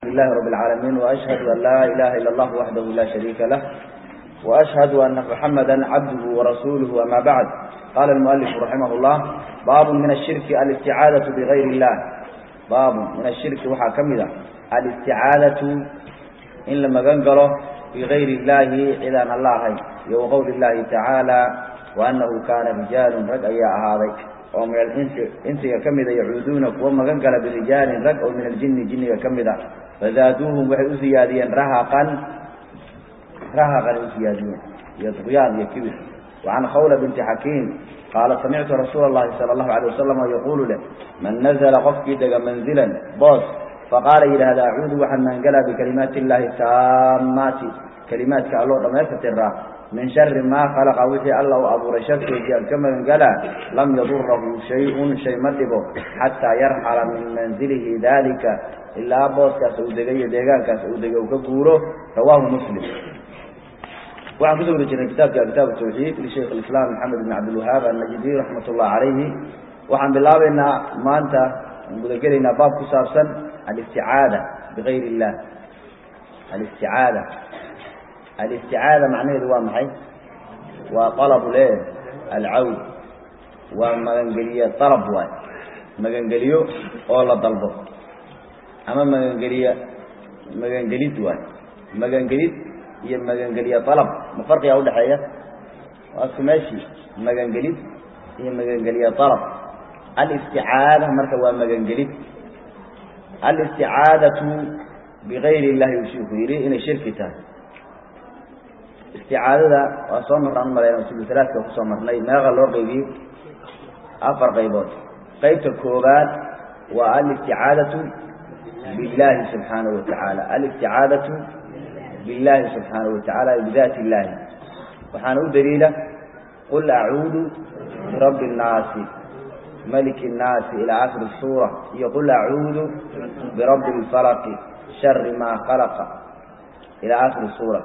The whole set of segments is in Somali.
لله رب العالمين وأشهد أن لا إله إلا الله وحده لا شريك له وأشهد أن محمدا عبده ورسوله أما بعد قال المؤلف رحمه الله باب من الشرك الاستعاذة بغير الله باب من الشرك وحا كمدا الاستعاذة إن لما قنقره بغير الله إذا الله يو قول الله تعالى وأنه كان رجال رجع هذا oo min alinsi insiga ka mida yacuuduuna kuwa magan gala birijaalin rag oo min aljinni jinniga ka mid a fazaaduuhum waxay u siyaadiyeen rahaqan rahaqan u siyaadiyeen iyo duqyaan iyo kibir wacan khawla binti xakiim qaala samictu rasuula allahi sala allahu alay wasalam yaquulu leh man nazla qofkii dega manzilan boos faqaala yidhaahda acuudu waxaan maangalaa bikalimaati illaahi taamaati kalimaadka alloo dhammaystirraa min shari maa khalaqa wixii alla uu abuuray sharkeedii aan ka magangalaa lam yadurahu shay-un shay ma dhibo xataa yarxala min manzilihi daalika ilaa booskaas uu degay iyo deegaankaas uu degay uu ka guuro rawaahu muslim waxaan kusoo wari jirnay kitaabka kitaab tawxiid lishaykh alislaam maxamed ibn cabdilwahaab annajdi raxmat ullah calayhi waxaan bilaabaynaa maanta aan gudagelaynaa baab ku saabsan alisticaada bigayr illah alisticaada alisticaada macnaheedu waa maxay waa alabu le alcawd waa magangeliye alab waay magangeliyo oo la dalbo ama magangeliye magangelid waay magangelid iyo magangeliye alab ma farqigaa udhaxeeya waa isku meeshii magangelid iyo magangeliye alab alisticaada marka waa magangelid alisticaadatu bigayr illahi uu shiiku yidhi inay shirki tahay isticaadada waa soo marnaan malayna sulusalaadka kusoo marnay meeqa loo qaybiyey afar qaybood qaybta koobaad waa alisticaadatu billahi subxaanahu watacaala alisticaadatu billahi subxaanahu watacaala bidaati illahi waxaana u daliila qul acuudu birabbi الnaasi maliki الnaasi ilaa akhiri suura iyo qul acuudu birabbi اlfalaqi shari maa khalaqa ilaa akhiri suura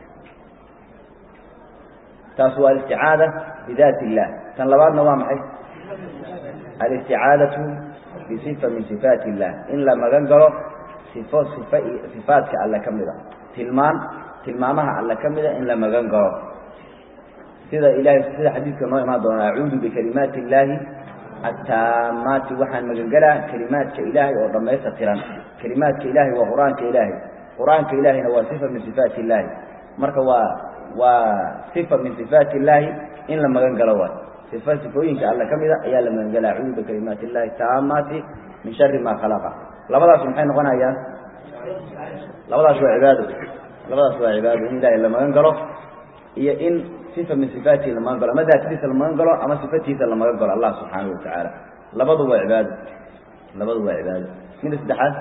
taas waa alisticaada bidaati illah tan labaadna waa maxay alisticaadatu bisifa min sifaati illah in la magan galo sifo sifa sifaadka alle ka mida tilmaan tilmaamaha alle ka mida in la magan galo sida ilahay sida xadiidka noo imaan doona acuudu bikalimaati illaahi attaamaati waxaan magangelaa kelimaadka ilaahay oo dhammaysta tiran kelimaadka ilahay waa qur-aanka ilaahay qur-aanka ilaahayna waa sifa min sifaati illaahi marka waa waa sifa min sifaati illaahi in la magan galo waay sifa sifooyinka alle ka mida ayaa la magan gala acuudu bikalimaati illahi taamaati min shari maa khalaqa labadaas maxay noqonayaan labadaas waa cibaado labadaas waa cibaado in ilaahay la magan galo iyo in sifa min sifaatihi la magan galo ama daatadiisa la magan galo ama sifatiisa la magan galo allah subxaanahu watacaala labadu waa cibaado labadu waa cibaado mida saddexaad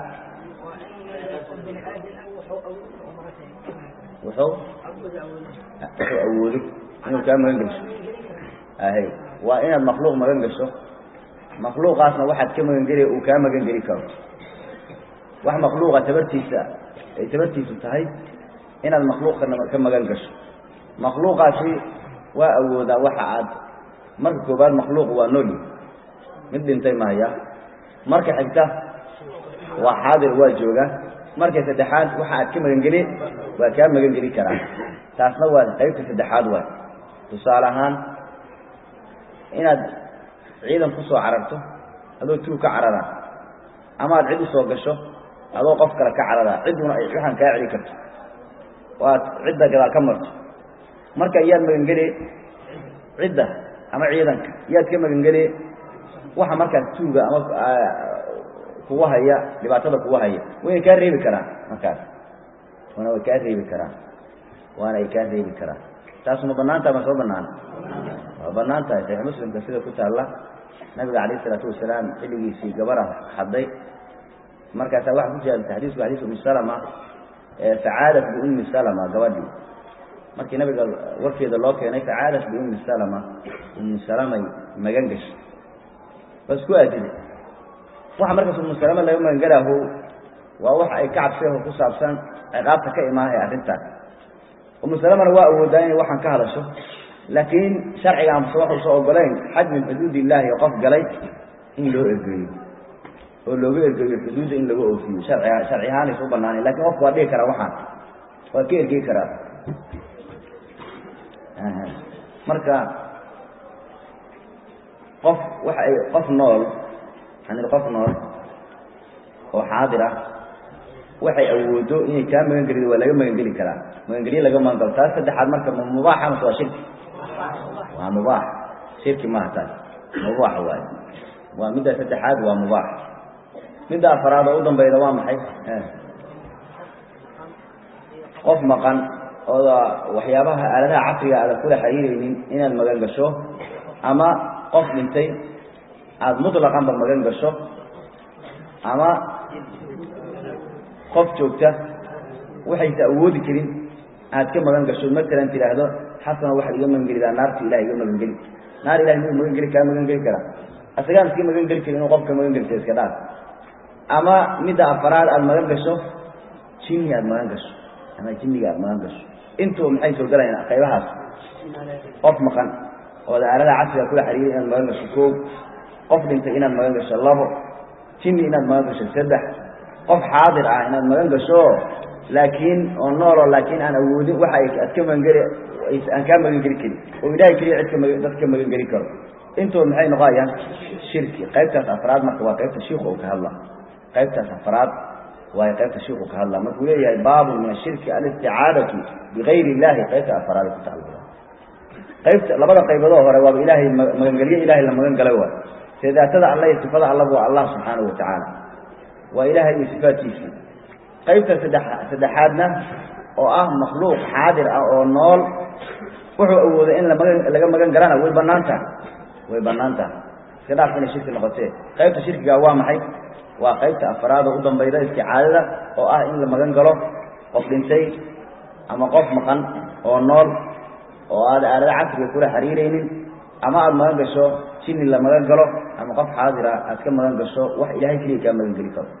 wuxuu wuxuu awoodo inuu kaa magan gesho ahay waa inaad makhluuq magan gasho makhluuqaasna waxaad ka magan geliya uu kaa magan geli karo wax makhluuqa tabartiisa ay tabartiisu tahay inaad makhluuqa ka magan gasho makhluuqaasi waa awoodaa waxa aad marka koobaad makhluuqu waa nooli mid dhintay mahaya marka xigta waa xaadir waa jooga marka saddexaad waxa aad ka magangeli waa kaa magan geli karaa taasna waa qaybta saddexaad waay tusaale ahaan inaad ciidan kusoo cararto adoo tuug ka carara ama aad cid usoo gasho adoo qof kale ka carara cidduna ay waxaan kaa celi karto oo aad cidda gadaal ka marto marka iyaad magangeli cidda ama ciidanka iyaad ka magangeli waxa markaas tuuga ama kugu haya dhibaatada kugu haya wayna kaa reebi karaan markaas wana way kaa reebi karaan waana ay kaa reebi karaan taas ma banaanta ma soo banaan waa banaan tahay saxiix muslimka sida ku taalla nabiga calayh isalaatu wasalaam xilligiisii gabara hadday markaasaa waxa ku jira xadiisku xadiis umi salama facaadat biummi salama gabadhii markii nabiga warkeeda loo keenay facaadat biummi salama ummi salamay magan gashay bas ku aadiday waxa markaas ummu salama laga magangalaaho waa waxa ay ka cabseeho ku saabsan ciqaabta ka imaanaya arrintaas ummu salamana waa awoodaa inay waxaan ka hadasho laakiin sharciga amse waxuusa ogolayn xad min xuduud illaahi qof galay in loo ergeeyo oo looga ergeeyo xuduudda in laga oofiyo sharciga sharci ahaanaysa u banaanay lakin qofku waa dhigi karaa waxaan waa ka ergey karaa marka qof waxa ay qof nool yani qof nool oo xaadir ah waxay awoodo inay kaa magan gelido waa laga magan geli karaa magangelye laga magan galo taas saddexaad marka ma mubaaxa mase waa shirki waa mubaax shirki maaha taas mubaax waayo waa midda saddexaad waa mubaax midda afaraad oo u dambayda waa maxay qof maqan ooda waxyaabaha aaladaha casriga aada kula xiriireynin inaad magan gasho ama qof dhintay aada mutlaqanba magan gasho ama qof joogta waxaysa awoodi karin aad ka magan gasho matalan tidhaahdo xasano waxaad iga magan gelidaa naarta ilahay iga magan geli naar ilahay muu magan geli kaa magan geli karaa asagaan iska magan geli karin inuu qofka magan gelisa iska dhaaf ama midda afaraad aada magan gasho jinni aada magan gasho ama jinniga aada magan gasho intuba maxay soo galayaan qaybahaas qof maqan ooda aalada casriga kula xiriiray inaad magan gasho koow qof dhintay inaad magan gasho labo jinni inaad magan gasho saddex qof xaadir ah inaad magan gasho laakiin oo nooloo laakiin aan awoodin waxa ay ad ka magangeli aan kaa magan geli karin oo ilahay keliya cidka ma dad ka magan geli karo intuba maxay noqonayaan shirki qaybtaas afraad marka waa qaybta shiiku uu ka hadla qaybtaas afraad waayo qaybta shiiku ka hadla markuu leeyahay baabun min ashirki alisticaadatu bigayr illahi qaybta afraad ku tacalluqa qaybta labada qayboodoo hore waaba ilaahay magangelyo ilahay la magan galay waay see daatada alla iyo sifada allaba waa allah subxaanahu watacaala waa ilaahay iyo sifaadkiisii qaybta saddex saddexaadna oo ah makhluuq xaadir ah oo nool wuxuu awooday in lamagan laga magan galana way banaan taha way banaan taha iska dhaaf inay shirki noqotee qaybta shirkiga waa maxay waa qaybta afraad oo u dambayda isticaadada oo ah in la magan galo qof dhintay ama qof maqan oo nool oo aada aalada casriga kula xiriireynin ama aada magan gasho jinni la magan galo ama qof xaadira aad ka magan gasho wax ilahay keliya kaa magan geli karo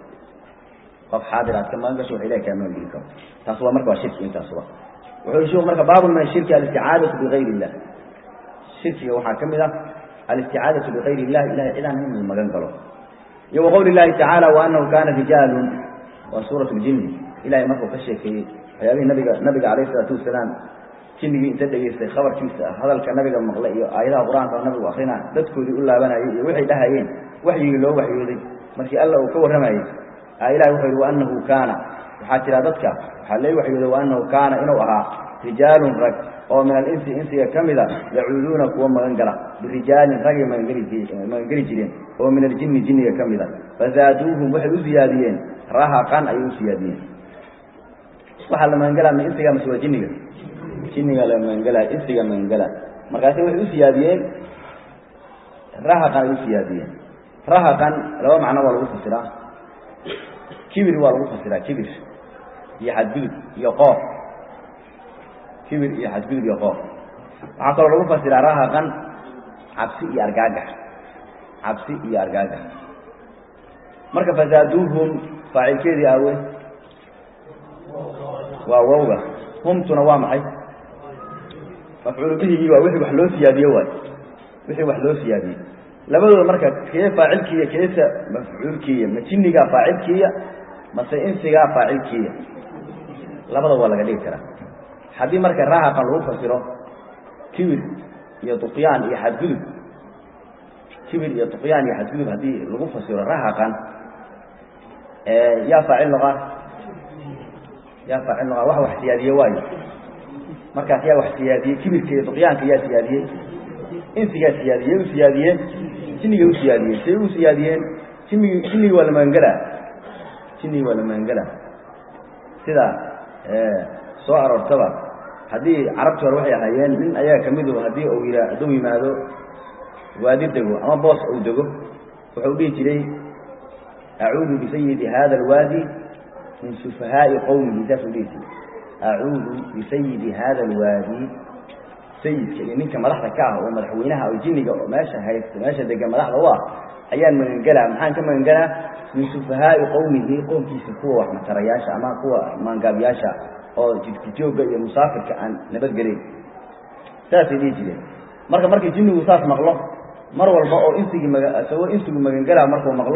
qof xaadir aad ka magan gasho wax ilahay kaa magan geli karo taas waa marka waa shirki intaasuba wuxuu sheiku marka baabun min ashirki alisticaadatu bigayr illah shirkiga waxaa ka mid ah alisticaadatu bigayr illah ilahay cidaan in la magan galo iyo waqowli llahi tacaala waanahu kana rijaalun waa suurat ljinni ilahay markuu ka sheekeeyey waxyaabihii nabiga nabiga calayh isalaatu wasalaam jinnigii inta dhegaystay khabarkiisa hadalka nabiga maqlay iyo aayadaha qur-aanka oo nabigu akrina dadkoodii u laabanayay iyo waxay dhahayeen waxyigii loo waxyooday markii alla uu ka warramayey ilahi wuxuu yihi waanahu kaana waxaa jira dadka waxaa lee waxyooday waanahu kaana inuu ahaa rijaalun rag oo min alinsi insiga ka mida yacuuduuna kuwa magan gala birijaalin ragay magangeli jireen oo min aljinni jinniga ka mida fazaaduuhum waxay u siyaadiyeen rahaqan ayay u siyaadiyeen waxaa la magangelaa ma insiga mase waa jinniga jinniga la magangelaa insiga magangela markaasi waxay u siyaadiyeen rahaqan ay u siyaadiyeen rahaqan laba macno waa lagu fasiraa kibir waa lagu fasiraa kibir iyo xadgudub iyo qoof kibir iyo xadgudub iyo qoof waxaa kaloo lagu fasiraa rahaqan cabsi iyo argaagax cabsi iyo argaagax marka fazaaduuhum faacilkeedii aawe waa wawga humtuna waa maxay mafcuulu bihigii waa wixii wax loo siyaadiye waay wixii wax loo siyaadiyey labadooda marka kee faacilkiiya keesa mafcuulkiiya ma jinnigaa faacilkiiya mase insigaa faacilkiiya labada waa laga dhigi karaa haddii marka rahaqan lagu fasiro kibir iyo duqyaan iyo xadgudub kibir iyo duqyaan iyo xadgudub haddii lagu fasiro rahaqan yaa faacil noqaa yaa faacil noqaa wax wax siyaadiye waayo markaas yaa wax siyaadiyey kibirka iyo duqyaanka yaa siyaadiyey insigaa siyaadiyey u siyaadiyeen jinniga u siyaadiyeen say u siyaadiyeen jinnigi jinnigi waa la magangelaa jinnigi waa la magangelaa sida soo aroortaba haddii carabti hore waxay ahaayeen nin ayaga kamidu haddii uu yia hadduu yimaado waadi dego ama boos uu dego wuxuu dhihi jiray acuudu bisayidi hada alwaadi min sufahaai qowmihi saasuu dhihi jiray acuudu bisayidi hada alwaadi sayidka iyo ninka madaxda ka ah oo madaxweynaha oo jinniga oo meesha haysta meesha degan madaxda u ah ayaan magangelaa maxaan ka magangelaa min sufahaai qowmihi qoomkiisa kuwa wax matarayaasha ama kuwa maangaabyaasha oo jidkijooga iyo musaafirka aan nabadgelayn saasay dhihi jireen marka markii jinnigu saas maqlo mar walba oo insigii maga isagoo insigu magangelaa markuu maqlo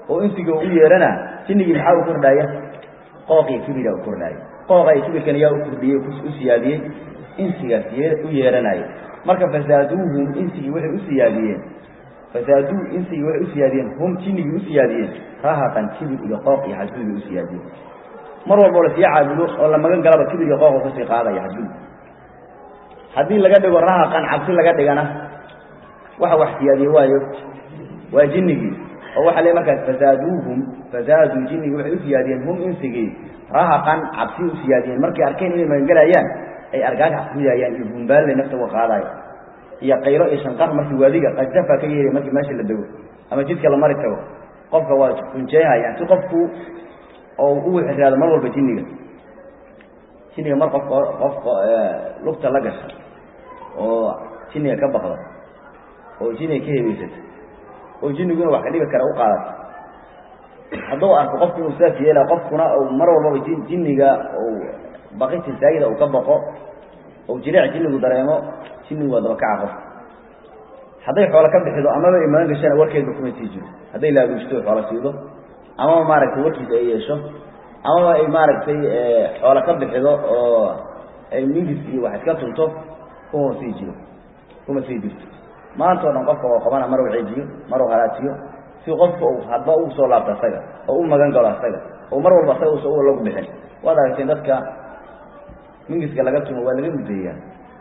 oo insiga u yeerana jinnigii maxaa u kordhaya qooq iyo kibira u kordhaya qooqa iyo kibirkan yaa u kordhiyey u siyaadiyey insigaas u yeeranaya marka fasaaduuhum insigii waxay u siyaadiyeen fasaaduu insigii waxay u siyaadiyeen hum jinnigii u siyaadiyeen rahaqan kibir iyo qooq iyo xadgudub bay u siyaadiyeen mar walboo lasii caabudo oo la magan galaba kibir iyo qooq kasii qaadaya xadgudub haddii laga dhigo rahaqan cabsi laga dhigana waxa wax siyaadiye waayo waa jinnigii oo waxa le markaas fasaaduuhum fasaaduu jinnigii waxay u siyaadiyeen hum insigii rahaqan cabsi u siyaadiyeen markay arkeen inay magangelayaan ay argagax kuyayaan iyo bumbaalle nafta uga qaadayo iyo qaylo iyo shanqar markii waadiga qajdafa ka yeeray markii meesha la dego ama jidka la mari tago qofka waa kunjeehayaan si qofku oo u xiraado mar walba jinniga jinniga mar qof qofka lugta la gasha oo jinniga ka baqda oo jinniga ka hebeysata oo jinniguna wax ka dhibi kara u qaadato hadduu arko qofku inuu saas yeela qofkuna mar walbaba jinniga baqinta saayida uu ka baqo oo jileec jinnigu dareemo jinnigu waa dabakaca qof hadday xoolo ka bixido amaba ay magan gashana warkeedba kuma sii jiro hadday laaguushto xoola siido amaba maaragtay warkiisa ay yeesho amaba ay maaragtay xoolo ka bixido oo ay mingis iyo wax iska tunto kuma sii jiro kuma sii jirto maanta o dhan qofka oo qabana mar u ceejiyo mar u halaajiyo si qofka uu hadba ugu soo laabto asaga oo u magan galo asaga oo mar walba asaga usa lagu bixin waad aragteen dadka mingiska laga tumo waa laga mudeeyaa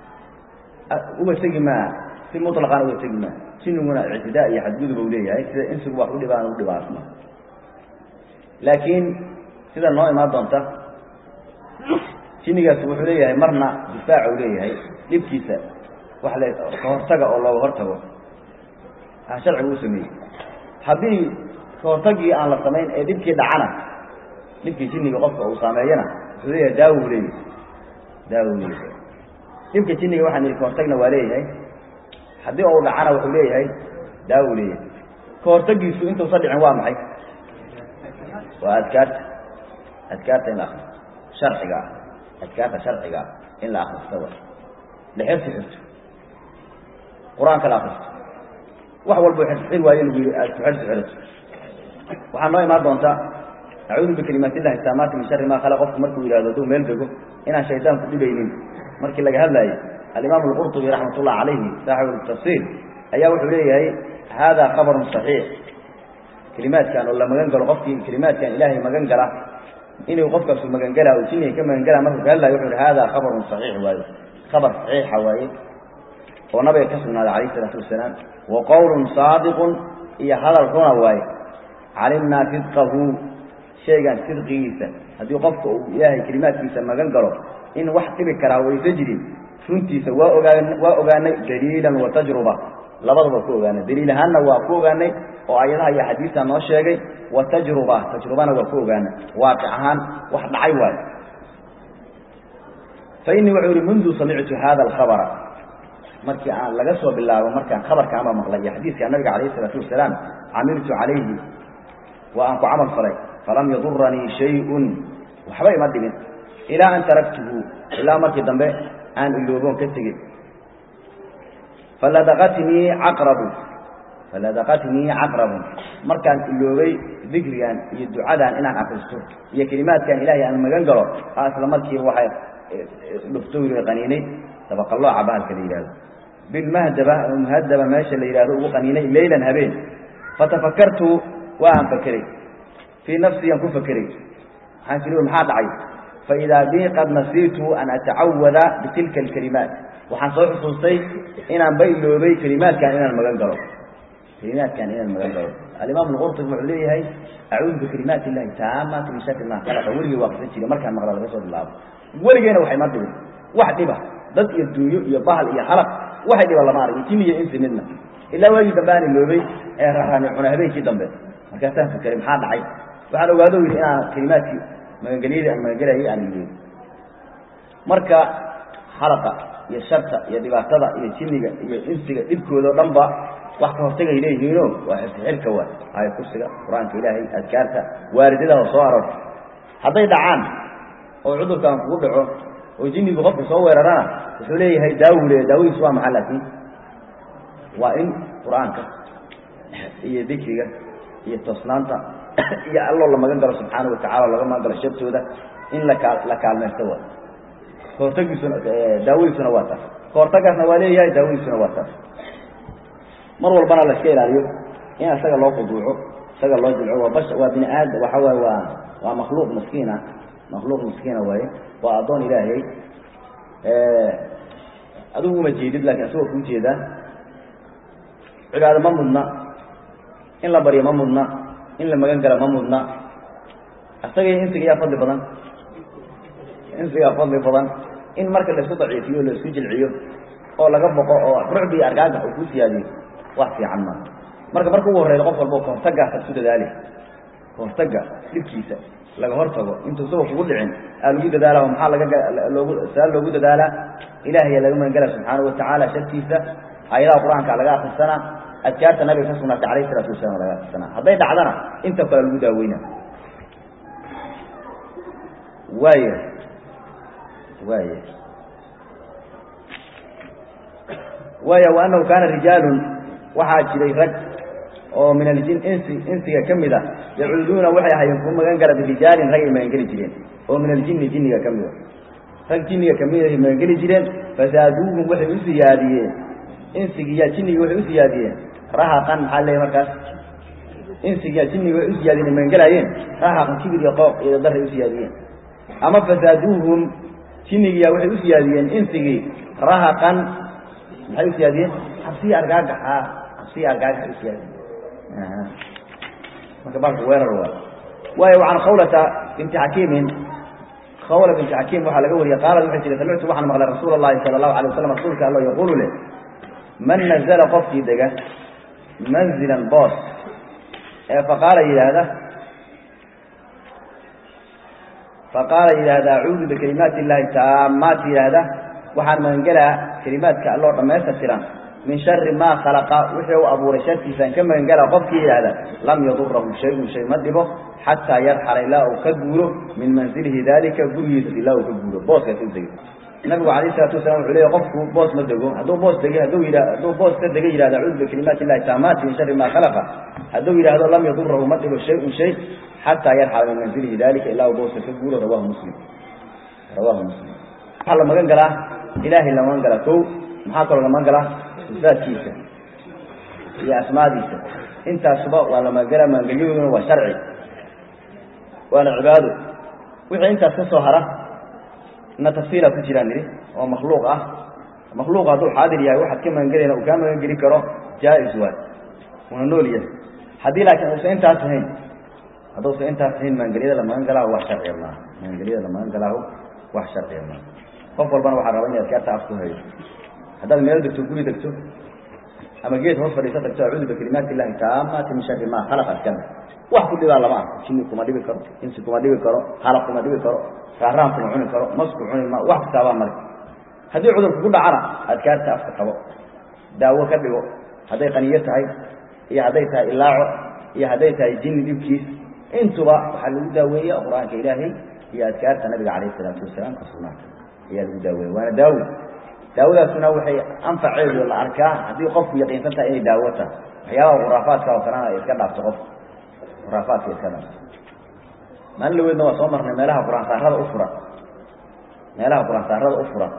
uga tegi maa si muطlaqan uga tegi maa jinniguna ictidaa iyo xadgudub u leeyahay sida insigu wax u dhibaan u dhibaasma laakiin sida noo imaan doonta jinnigaas wuxuu leeyahay marna difaac u leeyahay dhibkiisa wax le kahortaga oo looga hortago a sharcigu u sameeyey haddii kahortagii aan la samayn ee dhibkii dhacana dhibkii jinniga qofka uu saameeyana wuxuu leeyahay daawo u leeyahay daawo u leeyahay dhibka jinniga waxaan ihi kahortagna waa leeyahay haddii uu dhacana wuxuu leeyahay daawo u leeyahay kahortagiisu intuusa dhicin waa maxay waa adkaarta adkaarta in la akristo sharciga ah adkaarta sharciga ah in la akristo wa la xirsi xirto qur-aanka la akristo wax walba xirsi waayo lagu yihi aad ku xirsi xirato waxaa noo imaan doontaa acuudu bikalimaat illahi taamaati min shari ma khalaq qofku markuu yihahdo hadduu meel dego inaan shaydaanku dhibaynin markii laga hadlaayey alimaam alqurطubi raxmat ullah calayhi saaxibu tafsiir ayaa wuxuu leeyahay hada khabarun صaxiix kelimaadkan oo la magan galo qofkii kelimaadkan ilaahay magan gala inuu qofkaasu magan galaa oo jinniga ka magan galaa markuu ka hadlayo wuxu uhi hada khabarun صaxiix waaye khabar saxiixa waaye oo nabiga ka sugnaaday calayh isalaatu wasalaam wa qowlun saadiqun iyo hadal runa waaye calimnaa sidqahu shaygan sidqigiisa haddii qofka uu ilaahay kelimaadkiisa magan galo in wax dhibi karaa waysa jirin runtiisa waa ogaan waa ogaanay daliilan wa tajruba labadaba ku ogaanay daliil ahaanna waa ku ogaanay oo ayadaha iyo xadiista noo sheegay wa tajruba tajrubana waa ku ogaanay waaqic ahaan wax dhacay waayo fa inii wuxuu yihi mundu samictu hada alkhabara markii aan laga soo bilaabo markaan khabarkaanba maqlay iyo xadiiska nabiga calayh isalaatu wasalaam camiltu calayhi waa aan ku camal falay falam yaduranii shayun waxba ima dhibin ilaa an taraktuhu ilaa markii dambe aan ilooboon ka tegey faladaqatnii caqrabu faladaqatnii caqrabun markaan iloobay dikrigan iyo ducadan inaan akristo iyo kelimaadkan ilaahay aan magan galo a isla markiiba waxay dhuftowri qaniinay dabaqalooca bahalka la yidhahdo bilmahdaba muhadaba meesha la yidhahdo ugu qaniinay leylan habeen fatafakartu waa aan fakeray fii nafsiyan ku fakeray waxaan kili maxaa dhacay faidaa bii qad nasiitu an atacawada bitilka alkalimaat waxaan soo xusuustay inaan ba iloobay kelimaadkan inaan magan galo kelimaadkan inaan magan galo alimaam alqurtubi wuxuu leeyahay acuudu bikalimaati illahi taamaati min shari ma khalaqa weligay waa qisan jiray markaan maqla laga soo bilaabo weligeyna waxay ma dhibin wax dhiba dad iyo duunyo iyo bahal iyo halaq waxay dhiba lama arag jin iyo insi midna ilaa waagii dambe aan iloobay ee raraani cuna habeenkii dambe markaasaan fakaray maxaa dhacay waxaan ogaado yidhi inaan kelimaadkii magangelyadii aan magangelayay aan iloobin marka halaqa iyo sharta iyo dhibaatada iyo jinniga iyo insiga dhibkooda o dhan ba wax ka hortagay leeyihiino waa xirka waa aaya kursiga qur-aanka ilaahay adkaarta waaridadaha soo aroorta hadday dhacaan oo cudurkan kugu dhaco oo jinnigu qofka soo weerarana wuxuu leeyahay daawu leeya daawadiis waa maxaa laakiin waa in qur-aanka iyo dikriga iyo toosnaanta iyo alloo la magan galo subxaana watacala laga magan galo shartooda in lakaa la kaalmaysto wa kahortagiisuna daawadiisuna waa taas kahortagaasna waa leeyahay daawadiisuna waa taas mar walbana la iska ilaaliyo in isaga loo quduuco isaga loo jilco waa bash waa bini aadam waxa waaye waa waa makhluuq miskiina makhluuq miskiina waaye waa addoon ilaahay adigu uma jeedid lakin isagoo kuu jeedaa cibaado ma mudna in la baryo ma mudna in la magan gala ma mudna isaga iyo insiga yaa fadli badan insigaa fadli badan in marka laisku daciifiyo o laisku jilciyo oo laga boqo oo rucbi iyo argaagax uu ku siyaadiyo wax fiican maa marka marka ugu horreyda qof walba kahortagaasa isku dadaali kahortaga dhibkiisa laga hortago intuu isagoo kugu dhicin aa lagu dadaala maxaa lagaloogu saa loogu dadaalaa ilaahaya laga magangala subxaana watacaala shartiisa aayadaha qur-aanka laga akrisanaa adkaarta nabiga ka sugnaatay alayh isalaatu wasalaam laga akrisanaa hadday dhacdana inta kale lagu daaweyna waaya waaya waaya wa anahu kaana rijaalun waxaa jiray rag oo min aljin insi insiga ka mid a yacuuduuna waxay ahaayeen ku magan gala birijaalin rag ay magangeli jireen oo min aljini jinniga ka mid a rag jinniga kamid ay magangeli jireen fasaaduuhum waxay u siyaadiyeen insigiya jinnigi waxay u siyaadiyeen rahaqan maxaa leeyahy markaas insigiya jinnigi waxay u siyaadiyeen ay magangelaayeen rahaqan kibir iyo qooq iyo daray u siyaadiyeen ama fasaaduuhum jinnigiya waxay u siyaadiyeen insigii rahaqan maxay u siyaadiyeen cabsiya argaagaxa cabsiya argaagax u siyaadiyeen marka baalka weerar waa waayo wacan khawlata binti xakiimin khawla binti xakiim waxaa laga wariyey qaalad waxay tihi samictu waxaan maqlay rasuula allahi sala allahu alay waslam rasuulka allo yaquulu leh man nazala qofkii dega manzilan boos ee faqaala yidhaahda faqaala yidhaahda acuudu bikalimaati illahi taamaati yidhaahda waxaan magangelaa kelimaadka alloo dhammaystirtiran min shari maa khalaqa wixii u abuuray sharkiisaan ka magangala qofkii yidhaahda lam yadurahu shayun shay ma dhibo xataa yarxala ilaa uu ka guuro min manzilihi daalika gurigiisa ilaa uu ka guuro booskaas u degay nabigu alayh isalaatu wasalam wuxuu leeyahy qofku boos ma dego hadduu boos degay hadduu yidha hadduu boos ka dega yidhahda acuudu bikalimaati illahi taamaati min shari maa khalaqa hadduu yidhaahdo lam yadurahu ma dhibo shayun shay xataa yarxala min manzilihi dalika ilaa uu booska ka guuro rawahu muslim rawahu muslim waxaa la magan galaa ilaahay la magan galaa ko maxaa kaloo la magan galaa sifaadkiisa iyo asmaadiisa intaasuba waa la magangala magangelyadooduna waa sharci waana cibaado wixii intaas ka soo hara na tafsiila ku jiraan nidhi oo makhluuq ah makhluuq hadduu xaadir yahay waxaad ka magangelayna uu kaa magangeli karo jaa-is waay una nool yahay haddii laakiin uusan intaas ahayn hadduusan intaas ahayn magangelyada la magan galaaho wax sharciya maaha magangelyada la magan galaaho wax sharciya maaha qof walbana waxaa raba inay adkaarta af ku hayo haddaad meel degto guri degto ama geed hoos fadhiisa tagto acuudu bikalimaati illahi taamaati min shari maa khalaqa askana wax ku dhibaa lama arko jinni kuma dhibi karo insi kuma dhibi karo halaq kuma dhibi karo raaraan kuma cuni karo masku cuni ma wax kastaabaa male haddii cudur kugu dhacana adkaarta afka qabo daawo ka dhigo hadday qaniyo tahay iyo hadday tahay ilaaco iyo hadday tahay jinni dhibkiis intuba waxaa lagu daaweeya qur-aanka ilaahay iyo adkaarta nabiga calayh isalaatu wasalaam ka sugnaata ayaa lagu daaweeya waana daawo daawadaasuna waxay anfaceedu la arkaa haddii qofku yaqiinsan tahay inay daawo tahay waxyaabaha khuraafaadka oo kalena ay iska dhaafto qofku khuraafaadka iska dhaafto maalin laweydna waa soo marnay meelaha qur-aan saarada u furan meelaha qur-aan saarada u furan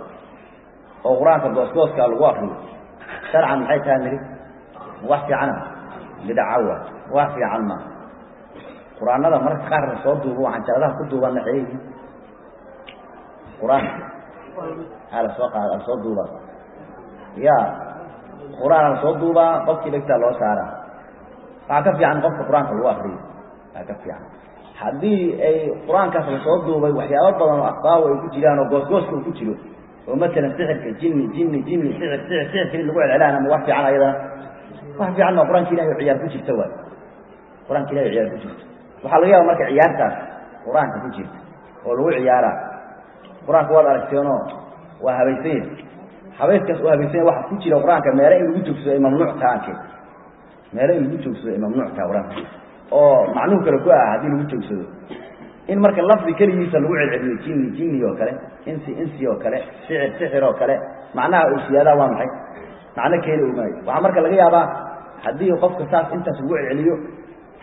oo qur-aanka goosgooskaa lagu akriyo sharcan maxay tahay nidhi wax fiicana bidacawa wax fiican ma qur-aanada mararka qaar la soo duubo waxaan jaladaha ku duubanna xeeyihi qur-aanka lasoo qaad lasoo duubaa ya qur-aan lasoo duubaa qofkii dhegtaa loo saaraa waxaa ka fiican qofka qur-aanka lagu akriyo waxaa ka fiican haddii ay qur-aankaas lasoo duubay waxyaabo badan oo asbaabu ay ku jiraan oo goosgooska uu ku jiro oo matalan sixirka jinni jinni jinni sixir sixir sixir keli lagu celcelaan ama wax fiican ayadana wax fiican maa qur-aanka ilahi oo ciyaar ku jirta waay qur-aanka ilahi o ciyaar ku jirta waxaa laga yaaba marka ciyaartaas qur-aanka ku jirta oo lagu ciyaaraa qur-aanka waad aragteenoo waa habaysan yahay habayskaas oo habaysan yahay waxa ku jira qur-aanka meele in lagu joogsado ay mamnuuc taha arkeen meele in lagu joogsado ay mamnuuc taha qur-aanka oo macnuhu kale ku ah haddii lagu joogsado in marka lafdi keligiisa lagu celceliyo jinni jinni oo kale insi insi oo kale sixir sixir oo kale macnaha uu siyaadaa waa maxay macno keeni u maayo waxaa marka laga yaabaa haddii qofka saas intaas lagu celceliyo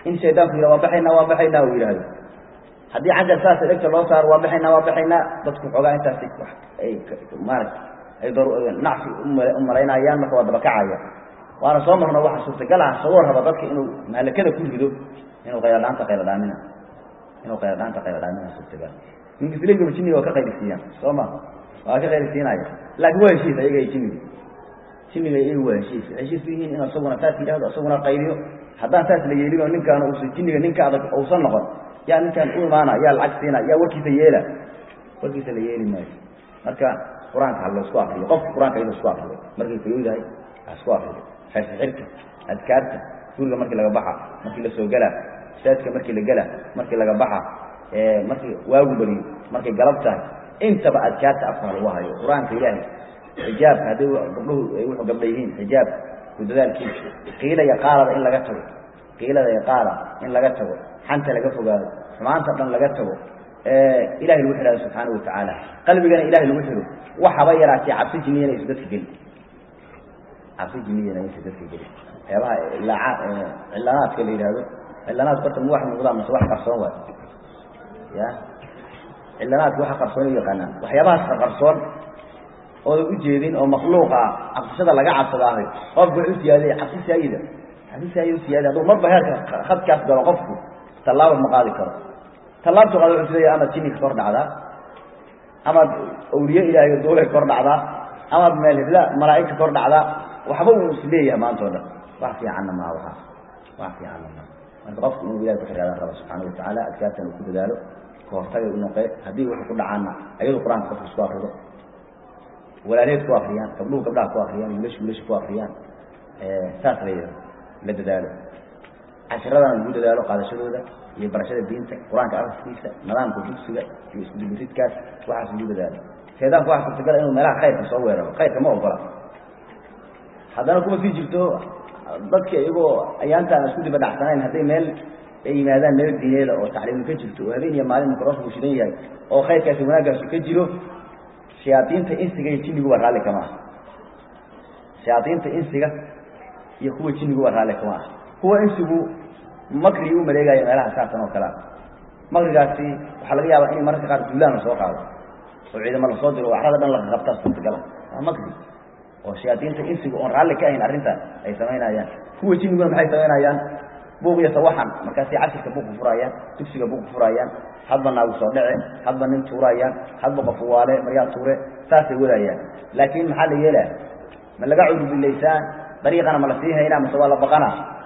in shaydaanku yidha waa baxaynaa waa baxaynaa uu yidhaahdo haddii cajar saasa dhegta loo saaro waa baxaynaa waa baxaynaa dadku xoogaa intaasi ay maarata ay nacfi u malaynayaan marka waa dabakacaya waana soo marno waxa suurtagal ah sagoo raba dadka inuu mahalakada ku rido inuu qayladhaanta qayladhaamina inuu qayladhaanta qayladhaamina suurtagal mingisligaba jinniga waa ka qaylisiiyaan soo ma waa ka qaylisiinaya laakiin waa heshiis ayaga jinniga jinniga iyaga waa heshiis heshiis u yihiin in isaguna saas yidhahdo isaguna qayliyo haddaan saas la yeelin oo ninkaan usa jinniga ninka adag uusan noqon yaa ninkaan u imaana yaa lacag siina yaa warkiisa yeela warkiisa la yeeli maayo marka qur-aanka ha laysku akriyo qofka qur-aanka inuu isku akriyo markay fayoodahay ha isku akriyo xirxirka adkaarta guriga markii laga baxa markii lasoo gelaa saadka markii la gela markii laga baxa markii waagu beriyo markay galab tahay intaba adkaarta afka lagu hayo qur-aanka ilaahay xijaabka hadday gabdhuhu ay wuxuu gabdha yihiin xijaab ku dadaalkiisa qiila iyo qaalada in laga tago qiilada iyo qaala in laga tago xanta laga fogaado xumaanta dhan laga tago ilahay lagu xidhaado subxaana watacaala qalbigana ilahay lagu xidho waxaba yaraatee cabsi jiniyana aysa dadka gelin cabsi jiniyana aysa dadka gelin waxyaabaha cilaanaadka la yidhaahdo cilaanaadku horta ma wax muuqdaan mase wax qarsoon waay ya cilanaadka waxa qarsoon u yaqaanaan waxyaabahaas qarsoon ooda ujeedin oo makluuqa ah cabsashada laga cabsadaahay qofka wuxuu siyaadaya cabsi saayida cabsi saayida u siyaada hadduu marba heerka khadkaas galo qofku tallaaba ma qaadi karo tallaabtu qaada wuxuu sileeya amaad jinni ka kor dhacdaa amaad awliye ilaahay duulay kor dhacdaa amaad meel hibla malaa'ig ka kor dhacdaa waxba uu isleeyahay maanta o dhan wax fiicanna maa waxaas wax fiicanna maa marka qofku inuu ilahay ku xiraadan raba subxaana watacaala adkaartan uu ku dadaalo kahortagay u noqee haddii wuxuu ku dhacaana ayadu qur-aanka qofku isku akrido walaaleed ku akriyaan gabdhuhu gabdhaha ku akriyaan wiilashu wiilasha ku akriyaan saas la la dadaalo cashiradana lagu dadaalo qaadashadooda iyo barashada diinta qur-aanka ariskiisa nidaamka dugsiga iyo iskudubiridkaas waxaas lagu dadaalo shaydaanku waxa suurtagala inuu meelaha khayrka soo weeraro khayrka ma ogola haddana kuma sii jirto dadka iyagoo ayaantaan isku diba dhacsanayn hadday meel ay yimaadaan meel diineeda oo tacliimu ka jirto oo habeen iyo maalin microfonku shidan yahay oo khayrkaasi wanaaggaasu ka jiro shayaadiinta insiga iyo jinniguba raalli kama ah shayaadiinta insiga iyo kuwa jinniguba raalli kama ah kuwa insigu makrigi u maleegayo meelaha saasan oo kalea makrigaasi waxaa laga yaabaa in mararka qaar duulaan lasoo qaado oo ciidamo lasoo diro oo acrada dhan laga qabtaa suurtagala waa makri oo shayaadiinta insigu oon raalli ka ahayn arrintaas ay samaynayaan kuwa jinniguna maxay samaynayaan buuq iyo sawaxan markaasay cashirka buuq ku furaayaan dugsiga buuq ku furaayaan hadba naagu soo dhece hadba nin tuuraayaan hadba qof waale maryaa tuure saasay wadayaan laakiin maxaa la yeelaa ma laga cudubilaysaan dariiqana ma la sii haynaa mase waa la baqana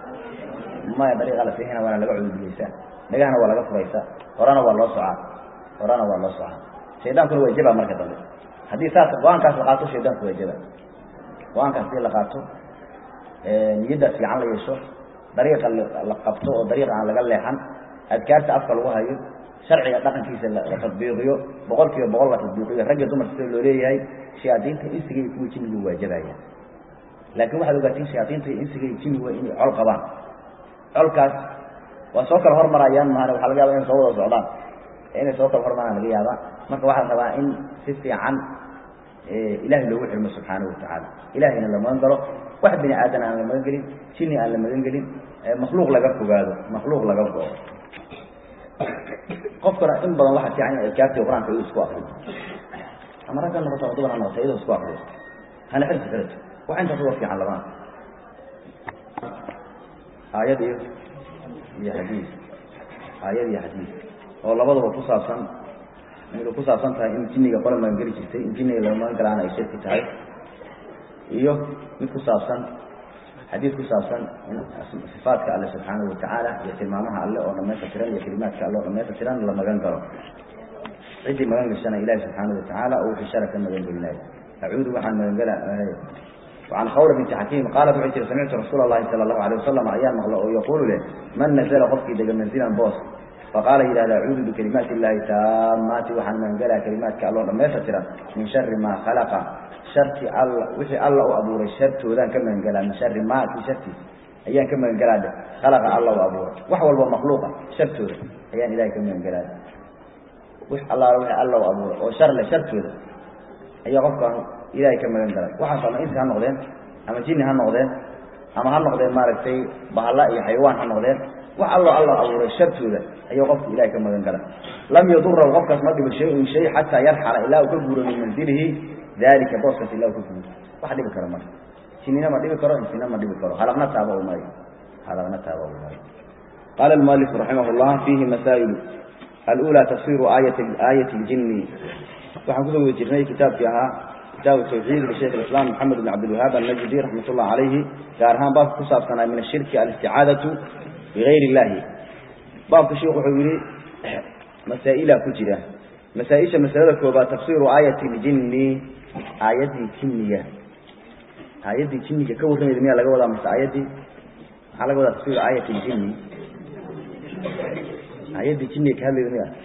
maya dariiqa la sii hayna waana laga cudubilaysaan dhagahana waa laga furaysaa horena waa loo socaa horena waa loo socaa shaydaankuna waa jaba marka dambe haddii saas go-aankaas la qaato shaydaanku waa jaba go-aankaas hadii la qaato niyaddaas fiican la yeesho dariiqa la qabto oo dariiqa aan laga leexan adkaarta afka lagu hayo sharciga dhaqankiisa la tadbiiqiyo boqol kiiba boqol la tadbiiqiyo ragga dumarka sida loo leeyahay shayaadiinta insiga iyo kuwa jinnigu waajabayaan laakiin waxaad ogaatiin shayaadiinta iyo insiga iyo jinnigu waa inay col qabaan colkaas waa soo kala hormarayaan mahan waxa laga yaba inay soo wada socdaan inay soo kala hormaraan laga yaabaa marka waxaa rabaa in si fiican ilahay loogu xirmo subxaanahu watacaala ilahayna la magan galo wax bini aadan aan la magan gelin jinni aan la magan gelin makhluuq laga fogaado makhluuq laga go-o qofkana in badan waxaa fiican in adkaartii qur-aanka iyadu isku akriyo ama ragga noqoto ama dumar ha noqoto iyadoo isku akriyo hana xirsi kaleto wax intaas uga fiican labana aayad iyo iyo xadiis aayad iyo xadiis oo labadaba ku saabsan midu ku saabsan tahay in jinniga qole magan geli jirtay in jinniga laga magan galaana ay shirki tahay iyo mid ku saabsan xadiid ku saabsan in sifaadka alle subxaanahu watacaala iyo tilmaamaha alle oo dhamaysta tiran iyo kelimaadka alle oo dhamaysta tiran la magan galo ciddii magan gashana ilahi subxaanahu watacaala oo wixii shara ka magan gelinayo acuudu waxaan magan gela وعن khawr بنت xakiim qaalat waxay tiri samictu rasuul الlahi salى الlahu عalيه wasalam ayaan maqlo oo yaquulu leh man nazla qofkii dega manzilan boos faqaala yidhahda acuudu bikalimaati اllahi taamaati waxaan magan gelaa kelimaadka alloo dhamaysta tiran min shari ma khalaqa sharki alla wixii alla u abuuray shartoodaan ka magan gelaa min shari ma kii shartiis ayaan ka magan gelaa dhe khalaqa alla u abuuray wax walba makhluuqa shartooda ayaan ilahay ka magan gelaa wix allaala wixii alla u abuuray oo shar leh shartooda ayaa qofkaan ilahay ka magan galay waxaas ama insi ha noqdeen ama jinni ha noqdeen ama ha noqdeen maaragtay bahalla iyo xayawaan ha noqdeen wax allo alla abuuray shartooda ayuu qofku ilahay ka magan gala lam yadurahu qofkaas ma dhibo shay-un shay xataa yarxala ilaa uu ka guuro min manzilihi dalika booskaas ilaa uu ka guuro wax dhibi karo marka jinina ma dhibi karo insina ma dhibi karo halaqna taaba u mari halaqna taaba u mari qala almualifu raximah llah fiihi masaa'ilu alula tafsiru aayat aayat ljini waxaan kusoo wada jirnay kitaabkii ahaa kitaabu tawxiid lishaykh islam maxamed bn cabdilwahaab alnajdi raxmat ullah calayhi gaar ahaan baabka ku saabsanaa min ashirki alisticaadatu bigayr illahi baabka sheikhu wuxuu yihi masaa'ila ku jira masaa-isha masalada koobaad tafsiru aayati ljini aayaddii jinniga aayaddii jinniga ka warramayda miyaa laga wadaa mase aayaddii maxaa laga wadaa tafsiru aayati ljini aayaddii jinniga ka hadlayda miya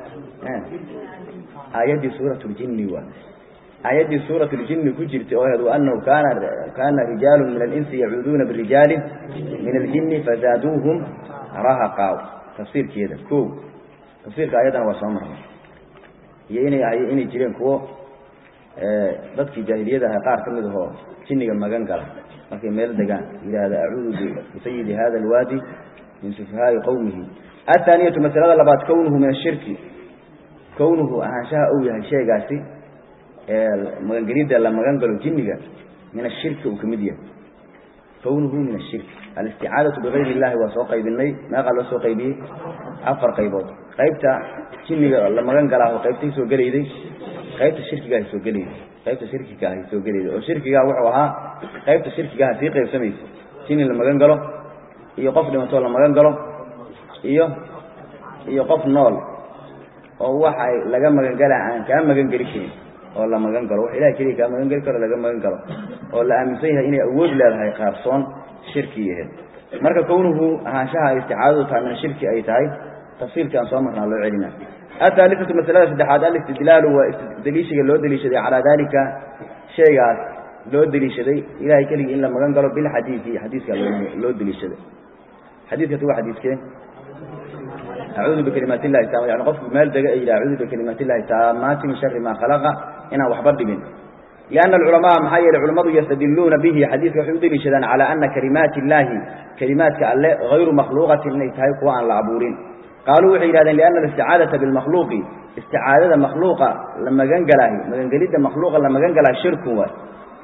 aayaddii suurat ljini waa aayaddii suurat ljini ku jirtay oo ahayd waanahu kana kana rijaalu min alinsi yacuuduuna birijaali min aljini fazaaduuhum rahaqa tafsiirkeeda ko tafsiirka ayaddana waa soo marnay iyo inay ahay inay jireen kuwo dadkii jaahiliyada ahay qaar ka mid ahoo jinniga magan gala markay meel degaan yidhaahda acuudu bisayidi hada alwaadi min sufahaai qowmihi athaaniyatu masalada labaad kownuhu min ashirki kownuhu ahaanshaha uu yahay sheegaasi magangelidda la magan galo jinniga min ashirki uu ka mid yahay kownuhu min ashirki alisticaadatu bigayr illahi waa soo qaybinay meeqaa loo soo qaybiyey afar qaybood qaybta jinniga la magan galaaho qaybtay soo gelayday qaybta shirkigahay soo gelayday qaybta shirkigaahay soo gelayday oo shirkigaa wuxuu ahaa qaybta shirkigaha sii qaybsamaysa jinni la magan galo iyo qof dhimatoo la magan galo iyo iyo qof nool oo waxay laga magan galaa aan kaa magan geli karin oo la magan galo wax ilahay keliya kaa magan geli karo laga magan galo oo la aaminsan yahay inay awood leedahay qaarsoon shirki yaheed marka kownuhu ahaanshaha isticaadadu tahay min shirki ay tahay tafsiilkii aan soo marnaa loo celina athaalithatu masalada saddexaad alistidlaalu waa daliishiga loo deliishaday calaa dalika shaygaas loo deliishaday ilahay keligii in la magan galo bilxadiidi xadiiska loo deliishaday xadiiskasi waa xadiiskee acuudu bikalimaat illahi taama yani qofku meel dega ee yidhaha acuudu bikalimaat illahi taamaati min shari maa khalaqa inaan waxba dhibin lianna alculamaa maxaa yeelay culamadu yastadiluuna bihi xadiiska waxay u deliishadaan calaa ana kalimaati illaahi kalimaadka alle hayru makhluuqatin inay tahay kuwa aan la abuurin qaaluu waxay yidhahdeen lianna alisticaadata bilmakhluuqi isticaadada makhluuqa la magan galaahi magangelidda makhluuqa la magan galaahi shirkun waay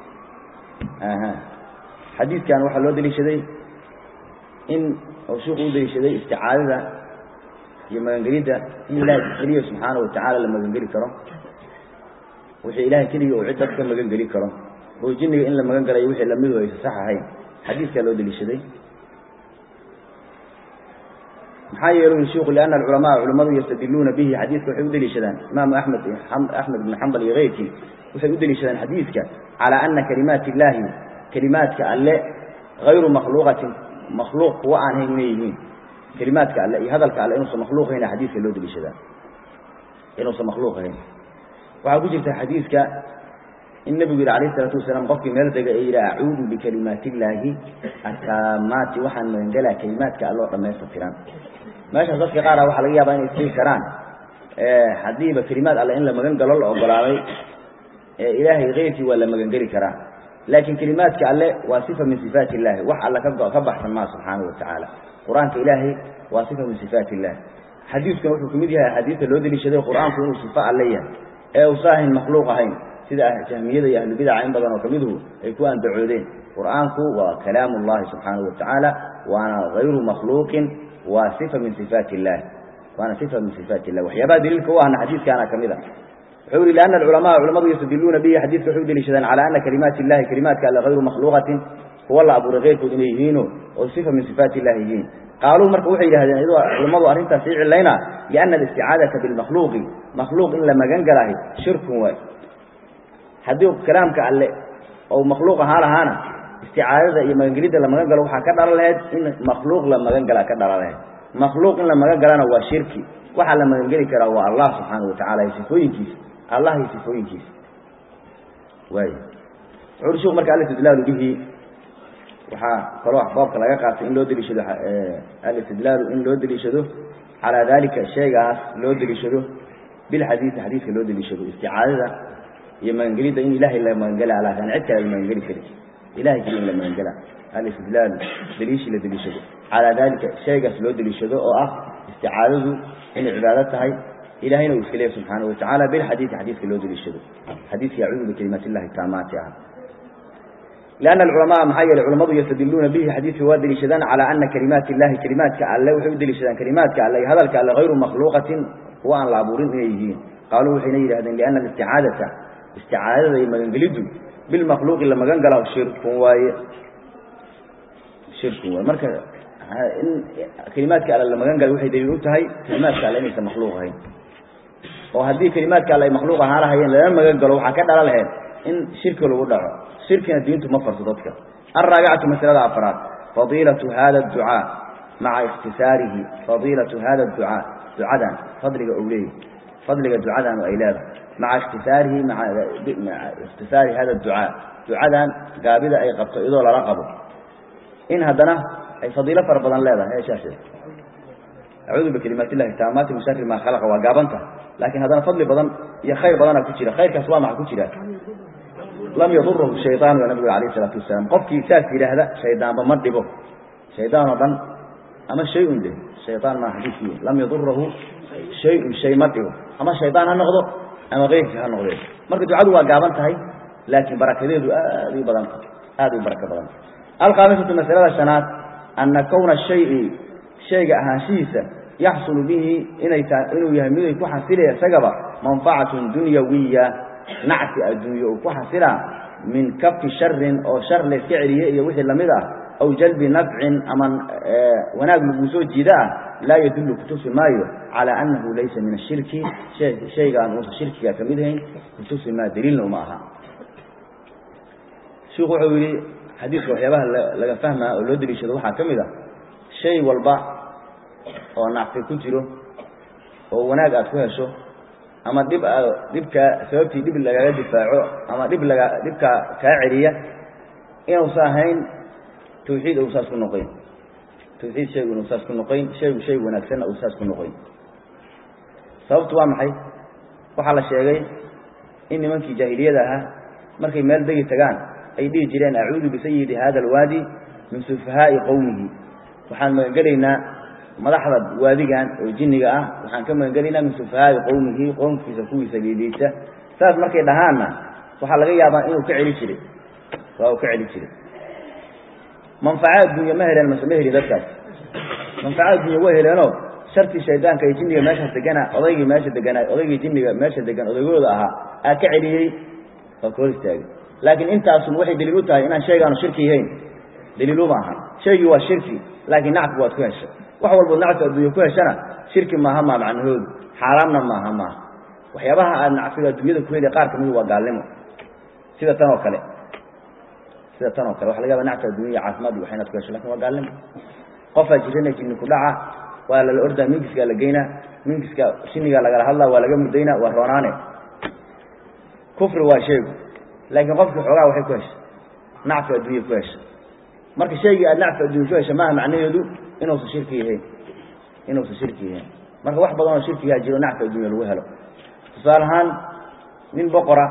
xadiidkan waxaa loo deliishaday in oo sheikhu u deliishaday isticaadada iyo magangelidda in ilaahay keliya subxaana watacaala la magangeli karo wixii ilahay keliya uu cid dad ka magan geli karo oo jinniga in la magan galayo wixii lamidu aysa sax ahayn xadiiskaa loo deliishaday maxaa yeelu shiku liana alculamaa culamadu yastadiluuna bihi xadiiska waxay u deliishadaan imaamu axmed axmed ibn xambal iyo keyrkii waxay u deliishadaan xadiiska calaa ana kalimaati illaahi kalimaadka alle hayru makhluuqatin makhluuq kuwa aan hayn inay yihiin kalimaadka alle iyo hadalka alle inuusan makhluuq hayn xadiiska loo deliishadaa inuusan makhluuq hayn waxaa ku jirta xadiiska in nebigu yidhi alayh isalaatu wasalaam qofkii meel dega ee yidhi acuudu bikalimaati illaahi ataamaati waxaan magangelaa kalimaadka alloo dhammaystirtiran meeshaas dadka qaara waxaa laga yaabaa inay isdigi karaan haddiiba kelimaad alle in la magan galo la ogolaaday ilaahay keyrkii waa la magangeli karaa laakiin kelimaadka alle waa sifa min sifaati illahi wax alle ka baxsan maa subxaanahu watacaala qur-aanka ilaahay waa sifa min sifaati illahi xadiiskuna wuxuu kamid yahay axaadiista loo deliishaday qur-aanku inuu sifo alle yahay ee uusa ahayn makhluuq ahayn sida jahmiyada iyo ahlubidaca in badan oo kamiduhu ay ku andacoodeen qur-aanku waa kalaamu llahi subxaanahu watacaala waana hayru makhluuqin waa sifa min sifaati illahi waana sifa min sifaati illah waxyaabaha daliilka u ahna xadiiskaana kamid a wuxuu yihi liana alculamaa culamadu yastadiluuna bihi xadiiska waxay u deliishadaan calaa ana kalimaati illahi kalimaadka alle hayru makhluuqatin kuwa la abuuray keyrkood inay yihiino oo sifa min sifaati illahi yihiin qaaluu marka waxay yidhahdeen iyadoo culamadu arrintaas sii cilayna liana alisticaadata bilmakhluuqi makhluuq in la magan galaahay shirkun waay haddii kalaamka alle ou makhluuq ahaa lahaana isticaadada iyo magangelidda la magan galo waxaa ka dhalan lahayd in makhluuq la magan galaa ka dhalan lahayd makhluuq in la magan galana waa shirki waxaa la magangeli karaa waa allah subxaana watacaala iyo sifooyinkiisa allah iyo sifooyinkiisa waay wuxu uri sheiku marka alistidlaalu bihi waxaa kaloo baabka laga qaatay in loo deliishado alistidlaalu in loo deliishado calaa dalika shaygaas loo deliishado bilxadiisi xadiiska loo deliishado isticaadada iyo magangelidda in ilahay la magangela alaa an cid kale la magangeli kari ilahay keli in la magangela alistidlaalu deliishii la deliishado calaa dalika shaygaas loo deliishado oo ah isticaadadu inay cibaado tahay ilahayna uu iska leeyahy subxaanahu watacaala bilxadiidi xadiidka loo deliishado xadiidka yacuudu bikalimaat illahi taamaati ah لأن العلماء maxaa yeelay culamadu ystadiluuna bihi xadiidka waa deliishadaan calى ana kalimaat illahi kalimaadka alle waxay u deliishadaan kalimaadka alle iyo hadalka alle hayru makhluuqatin kuwa aan la abuurin inay yihiin qaaluu waxayna yidhahdeen liأna alisticaadata isticaadada iyo magangeliddu bilmakhluuqi la magan gala shirkun waaye shirkun waaye marka in kalimaadka alle la magan gala waxay daliil u tahay kalimaadka alle inaysan makhluuq ahayn oo haddii kalimaadka alle ay makhluuq ahaan lahayeen lama magan galo waxaa ka dhala laheyd in shirki lagu dhaco shirkina diintu ma farto dadka alraabicatu masalada afraad fadiilatu hada adducaa maca ikhtisaarihi fadiilatu hada adducaa ducadan fadliga ou leeyahy fadliga ducadan ay leedahay maca ikhtisaarihi maa ikhtisaari hada adducaa ducadan gaabida ay qabto iyadoo lala qabo in haddana ay fadiilo fara badan leedahay eeshaas acuudu bikalimaat illahi taamaati min shari maa khalaqa waa gaabanta laakiin haddana fadli badan iyo khayr badana ku jira khayrkaas waa maxa ku jira lam yadurahu shayaan waa nabigu alayh isalaatu wasalaam qofkii saas yidhaahda shaydaanba ma dhibo shaydaan oo dhan ama shay-un de shayaan maa xadiiskii lam yadurahu shay-un shay ma dhibo ama shaydaan ha noqdo ama keyrkii ha noqdee marka ducadu waa gaaban tahay laakiin barakadeedu aad u badan aada u barako badan alkhaamisatu masalada shanaad ana kowna shayi shayga ahaanshihiisa yaxsulu bihi inay tahay inuu yahay miday ku xasilaya isagaba manfacatun dunyawiya nacsi adduunye uu ku xasilaa min kafi sharin oo shar layska celiye iyo wixii lamid ah aw jalbi nafcin ama wanaag laguu soo jiida ah laa yadullu kutusi maayo calaa annahu laysa min ashirki shaygaan uusan shirkiga ka mid ahayn kutusi maa daliilna uma aha shiku wuxuu yidhi xadiidka waxyaabaha laga fahmaa oo loo deliishado waxaa ka mid ah shay walba oo nacfi ku jiro oo wanaag aad ku hesho ama dhib dhibka sababtii dhib lagaga difaaco ama dhib laga dhibka kaa celiya inuusa ahayn tawxiid ou saas ku noqoyn tawxiid shaygu inuu saas ku noqoyn shaygu shay wanaagsanna uu saas ku noqoyn sababtu waa maxay waxaa la sheegay in nimankii jaahiliyada ahaa markay meel degi tagaan ay dhihi jireen acuudu bisayidi hada alwaadi min sufahaa'i qowmihi waxaan magangelaynaa madaxda waadigan oo jinniga ah waxaan ka magangelaynaa min sufahaa'i qowmihi qowmkiisa kuwiisa liidaysa saas markay dhahaanna waxaa laga yaabaa inuu ka celi jiray waa uu ka celi jiray manfaco adduunya ma heleen mase ma heli dadkaas manfaco adduunya way heleenoo shartii shaydaanka iyo jinniga meeshaas degana odaygii meesha deganaa odaygii jinniga meesha degan odaygooda ahaa aa ka celiyey waa ka hor istaagay laakiin intaasun waxay daliil u tahay inaan shaygaanu shirki yahayn daliiluma aha shaygii waa shirki laakiin nacfi waad ku heshay wax walbood nacfi adduunya ku heshana shirki maaha maa macnahoodu xaaraamna maaha maaha waxyaabaha aad nacfiga adduunyada ku heli qaar kamid waa gaalnimo sida tan oo kale sida tan oo kale waxa laga yaba nacfi adduunya caafimaad iyo wax inaad ku hesho lakin waa gaalnimo qofaa jirana jinni ku dhaca waa lala ordaa mingiskaa la geynaa mingiska shinigaa lagala hadlaa waa laga mudaynaa waa roonaane kufri waa sheegu laakiin qofkii xoogaa waxay ku heshay nacfi adduunya ku heshay marka shaygii aad nacfi adduunya ku heshay maaha macnaheedu inuusan shirki yahayn inuusan shirki yahayn marka wax badan oo shirkigaa jiro nacfi adduunya lagu helo tusaale ahaan nin boqora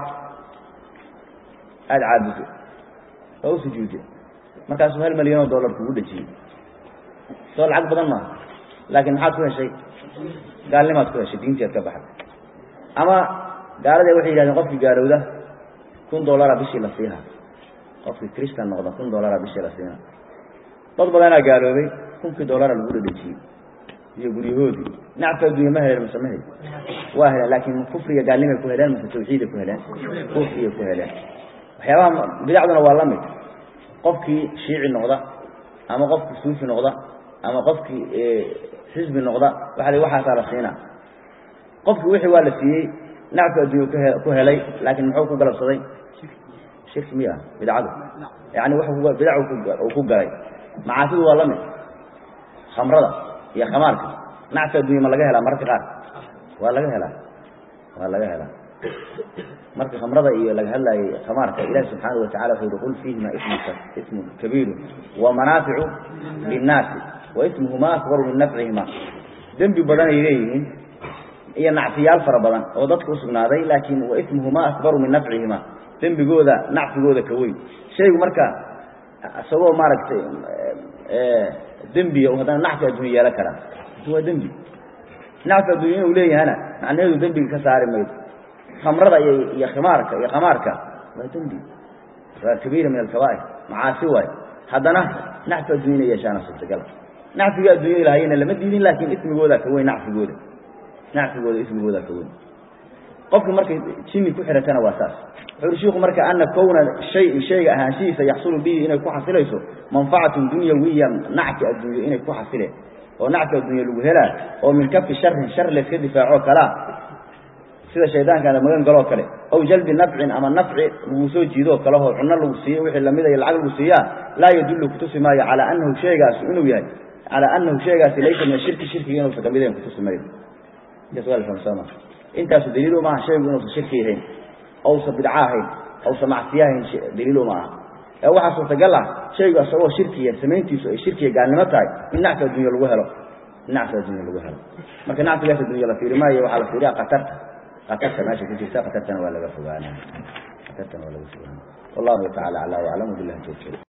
aada caabudo oo u sujuuday markaasuu hal milyan oo dollar kugu dhejiyey soo lacag badan maaha laakiin maxaad ku heshay gaalnimaad ku heshay diintii aad ka baxday ama gaaladee waxay yihahdeen qofkii gaalowda kun dollara bishii la siiha qofkii christan noqda kun dollara bishii la siina dad badanaa gaaloobay kunkii dollara lagu dhadhejiyey iyo guryahoodii nacfi adduunya ma heleen mase ma heli waa heleen laakiin kufriga gaalnimay ku heleen mase tawxiiday ku heleen kufriyay ku heleen waxyaabaha bidacduna waa la mid qofkii shiici noqda ama qofkii suufi noqda ama qofkii xisbi noqda waa waxaasaa la siinaa qofkii wixii waa la siiyey nacfi adduunya ku helay laakiin muxuu ku galabsaday shirki miya bidcadu yani w bidac uu ku galay macaasidu waa la mid khamrada iyo khamaarka nacfi addunya ma laga helaa mararka qaar waa laga helaa waa laga helaa marka khamrada iyo laga hadlaayay khamaarka ilahi subxaana watacala wuxuu yihi qul fiihima ismun kabiiru wamanaaficu linnaasi waismuhuma akbaru min nafcihima dembi badanay leeyihiin iyo nacfiyaal fara badan oo dadka usugnaaday laakiin waismuhuma akbaru min nafcihima dembigooda nacfigooda ka weyn shaygu marka isagoo maaragtay dembiya u haddana nacfi addunya yeelan karaa waa dembi nacfi addunya inuu leeyahana macnaheedu dembiga ka saari mayso khamrada iyo iyo khimaarka iyo khamaarka waa dembi waa kabiira min alkabaa'ir macaasi waay haddana nacfi addunya inay yeeshaana suurtagala nacfiga addunya ilaahayna lama diidin laakiin ismigooda ka weyn nacfigooda nacfigooda ismigooda ka weyn qofki markay jinni ku xiratana waa saas wuxuu shiiku marka ana kowna shay shayga ahaanshihiisa yaxsulu bihi inay ku xasilayso manfacatun dunyawiya nacfi addunya inay ku xasileen oo nacfi addunya lagu helaa oo min kafi sharin shar layska difaaco kalaa sida shaydaankaada magan galoo kale aw jalbi nafcin ama nafci lagu soo jiidoo kalehoo cunno lagu siiyo wixii lamida iyo lacag lagu siiyaa laa yadullu kutusi maayo calaa anahu sheegaasu inuu yahay calaa anahu sheegaasi laysa min ashirki shirkiga inuusan kamid ahayn kutusi maayo intaasu daliilu maaha shaygu inuusan shirki ahayn ousan bidco ahayn ousan macsiye ahayn daliilu ma aha ee waxaa suurtagal ah shaygu isagoo shirkiya samayntiisu ay shirkiya gaalnimo tahay in nacfi addunya lagu helo in nacfi addunya lagu helo marka nacfigaas addunya la fiiri maayo waxaa la fiiriya qatarta qatarta meesha ku jirta qatartana waa laga fogaana qatartana waa laga fogaana wallahu tacala aclaa waclam billahi tawfiiq